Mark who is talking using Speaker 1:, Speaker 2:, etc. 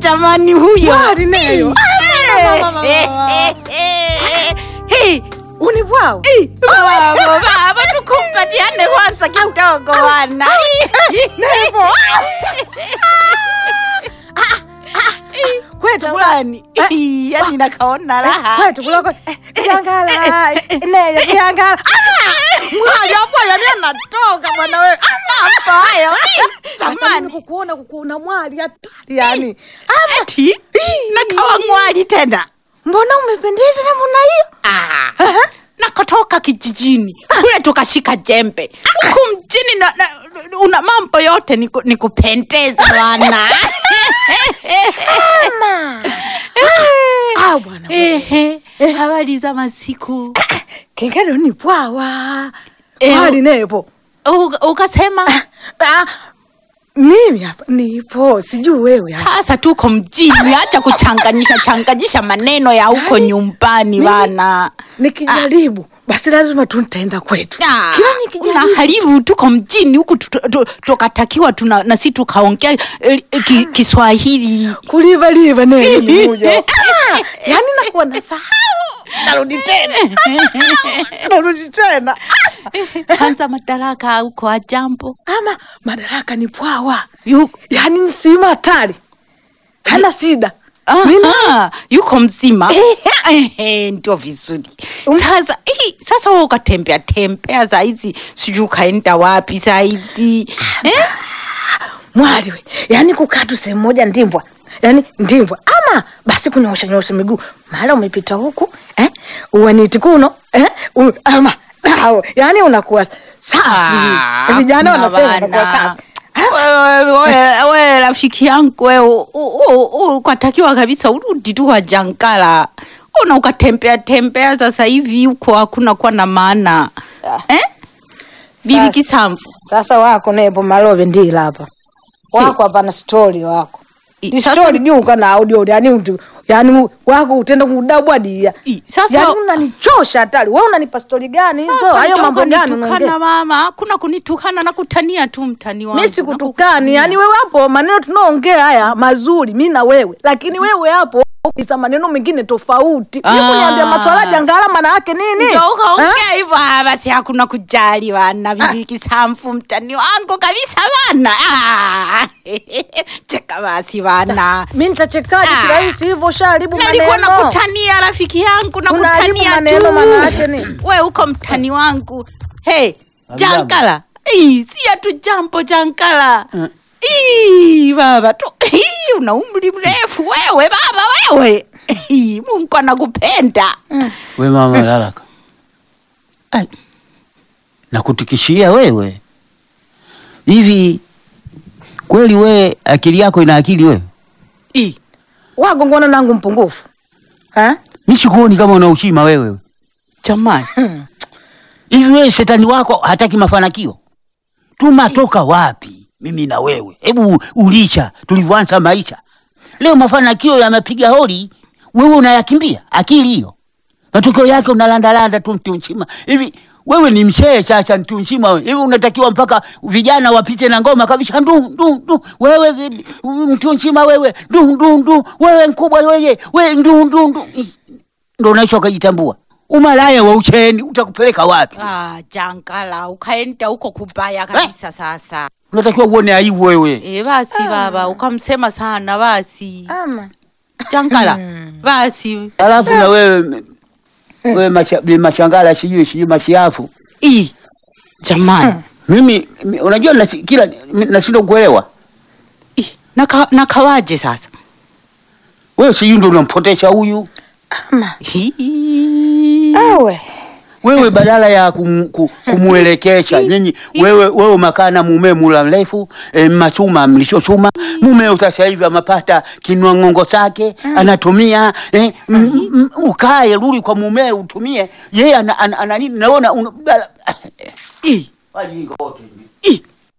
Speaker 1: jamani huyo
Speaker 2: Mwali nayo.
Speaker 1: Eh,
Speaker 2: Mama, mama,
Speaker 1: eh,
Speaker 2: mama.
Speaker 1: eh, eh, eh.
Speaker 2: Unibwao.
Speaker 1: Baba, baba, tukumpatiane kwanza kidogo wana.
Speaker 2: Kwetu kula.
Speaker 1: Jamani, yani nakaona raha.
Speaker 2: Kwetu kula. kwa- eh, Jangala. Neya jangala. Mwali hapo yani anatoka bwana wewe.
Speaker 1: Mambo hayo.
Speaker 2: Sasa mimi
Speaker 1: Jamani,
Speaker 2: kukuona kukuona mwali hatari yani.
Speaker 1: eti nakawa mwali tena.
Speaker 2: Mbona umependeza namna hiyo?
Speaker 1: Ah, nakotoka kijijini kule tukashika jembe huku mjini na, na, una mambo yote niku- nikupendeza wana
Speaker 2: Ah bwana.
Speaker 1: Ehe, habari za masiku
Speaker 2: Kengele ni bwawa.
Speaker 1: Eh,
Speaker 2: Mwali nepo.
Speaker 1: Uka- ukasema
Speaker 2: Ah, mimi hapa nipo, sijui wewe hapa.
Speaker 1: sasa tuko mjini acha kuchanganyisha changanyisha maneno ya huko
Speaker 2: Yaani,
Speaker 1: nyumbani
Speaker 2: mimi-
Speaker 1: wana
Speaker 2: Nikijaribu basi lazima tu nitaenda kwetu.
Speaker 1: Ah,
Speaker 2: Kila nikijaribu
Speaker 1: unaharibu tuko mjini huku tu- tu- tu- tukatakiwa tuna na si tukaongea eh, ki, Kiswahili
Speaker 2: kuliva liva nini muja. Ah, yani nakuwa nasahau. Narudi tena. Narudi tena.
Speaker 1: kwanza madaraka huko ajambo
Speaker 2: Ama madaraka ni pwawa.
Speaker 1: Yu-
Speaker 2: Yani nsima hatari. Hana sida.
Speaker 1: Aha, yuko mzima Ehe, ndio vizuri sasa hii, sasa wewe ukatembea tembea saizi sijui ukaenda wapi saizi eh?
Speaker 2: Mwali we. Yani kukaa tu sehemu moja ndimbwa. Yani ndimbwa. Ama basi kunyoosha nyoosha miguu. Mara umepita huku, eh? Uwaniti kuno, eh? U, ama au, yani unakuwa safi.
Speaker 1: Ah,
Speaker 2: Vijana
Speaker 1: hakuna
Speaker 2: wanasema
Speaker 1: bana.
Speaker 2: unakuwa safi.
Speaker 1: Wewe- wewe wewe rafiki yangu wewe u- u- u- ukatakiwa kabisa urudi tu kwa Jankala una ukatembea tembea sasa hivi huko hakuna kuwa na maana eh? Bibi
Speaker 2: Sasa.
Speaker 1: Kisamvu
Speaker 2: Sasa wako nepo malove ndila hapa. Wako hapana story wako.
Speaker 1: I-
Speaker 2: Ni
Speaker 1: sasa-
Speaker 2: story juu kana audio yani mtu yani wako utenda kudabwadia.
Speaker 1: I, sasa-
Speaker 2: yani unanichosha hatari. Wewe unanipa story gani hizo?
Speaker 1: Sasa
Speaker 2: Hayo
Speaker 1: ndio
Speaker 2: mambo gani
Speaker 1: ukanitukana
Speaker 2: unaongea?
Speaker 1: mama hakuna kunitukana na kutania tu mtani wangu
Speaker 2: Mimi sikutukani, yani wewe hapo maneno tunaongea haya mazuri mimi na wewe. Lakini wewe hapo ukisa maneno mengine tofauti. Mimi
Speaker 1: Ah.
Speaker 2: kuniambia maswala jangala maana yake nini?
Speaker 1: Ndio
Speaker 2: Ha?
Speaker 1: ukaongea hivyo ah, basi hakuna kujali wana bibi Kisamvu mtani wangu kabisa bana Ah, cheka basi bana
Speaker 2: Mimi nitachekaje
Speaker 1: Ah.
Speaker 2: kirahisi hivyo sharibu
Speaker 1: nalikuwa
Speaker 2: maneno.
Speaker 1: nakutania rafiki yangu
Speaker 2: Unaharibu
Speaker 1: nakutania
Speaker 2: maneno
Speaker 1: tu
Speaker 2: maana yake nini?
Speaker 1: we uko mtani wangu hey, jankala Ii, siya tu jambo jankala Ii, baba tu Ii, una umri mrefu wewe baba wewe Ii, mungu anakupenda
Speaker 3: We mama Lalaka,
Speaker 1: Al-
Speaker 3: nakutikishia wewe hivi kweli, we akili yako ina akili wewe?
Speaker 1: Ii,
Speaker 2: Wako ngono nangu mpungufu. Ha?
Speaker 3: Mi sikuoni kama una ushima wewe.
Speaker 1: jamani
Speaker 3: Hivi wewe shetani wako hataki mafanikio? Tumatoka wapi mimi na wewe? Hebu ulicha tulivyoanza maisha. Leo mafanikio yamepiga holi, wewe unayakimbia. Akili hiyo, matokeo yake unalandalanda tu mtu nchima. Hivi wewe ni mshee chacha, mtu nchima wewe. Hivi unatakiwa mpaka vijana wapite na ngoma kabisa, ndu ndu ndu, wewe vi- mtu nchima wewe, ndu ndu ndu, wewe mkubwa wewe, wewe ndu ndu ndu, ndo unaisha ukajitambua. Umalaya wa ucheni utakupeleka wapi?
Speaker 1: ah, jankala ukaenda huko kubaya kabisa sasa
Speaker 3: unatakiwa uone aibu wewe.
Speaker 1: e, basi baba ukamsema sana basi
Speaker 2: Ama.
Speaker 1: jankala basi
Speaker 3: Alafu na wewe wewe macha, bi mashangala sijui sijui mashiafu.
Speaker 1: Ii, jamani
Speaker 3: Mimi mi- unajua nasi, kila mi- nashindwa kuelewa.
Speaker 1: Ih, naka, nakawaje sasa
Speaker 3: Wewe sijui ndio unampotesha huyu.
Speaker 2: Ama.
Speaker 1: Hii.
Speaker 2: Ewe.
Speaker 3: Wewe badala ya kum, ku, kumuelekesha nyinyi wewe wewe makaa na mume mula mrefu e, machuma mlishochuma mume sasa hivi amapata kinwa ng'ongo chake anatumia eh, m- m- ukae rudi kwa mume utumie yeye ana, ana, ana nini naona una, bala-
Speaker 1: Ih,
Speaker 3: wajinga wote hivi.
Speaker 1: ih,